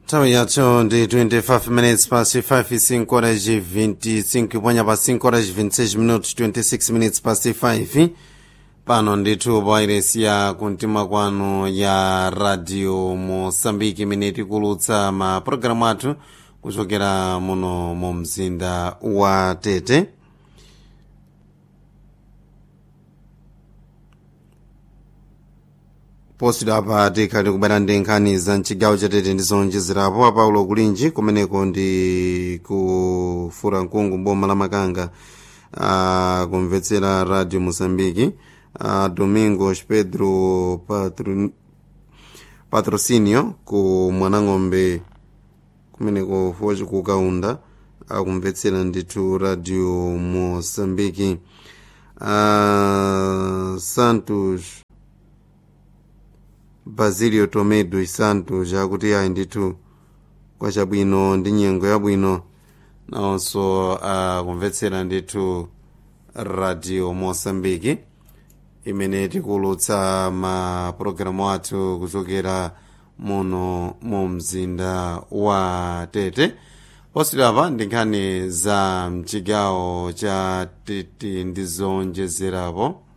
nthawi yathu ndi 25 minutes past 5 5 horas e 25 ponya pa 5 horas e 26 minutos 26 minutes past 5 pano ndithu pawairesi ya kumtima kwanu ya radio mosambiki imene tikulutsa mapulogalamu athu kuchokera muno mu mzinda wa tete posito apa tikhali kubera ndi nkhani za mchigawo chatete ndi zonjezerapo apaulo kulinji kumeneko ndi kufura mkungu boma la makanga uh, kumvetsera radio mosambiki uh, domingos pedro Patro, patrocinio ku mwanang'ombe kumeneko foci kukaunda akumvetsera ndithu radio mosambiki uh, santos basilio tomedo santos akuti ayi ndithu kwa chabwino ndi nyengo yabwino nawonso akumvetsera ndithu radio mosambiki imene tikulutsa mapulogalamu athu kuchokera muno mu mzinda wa tete posito apa ndi nkhani za mchigawo cha tete ndi zonjezerapo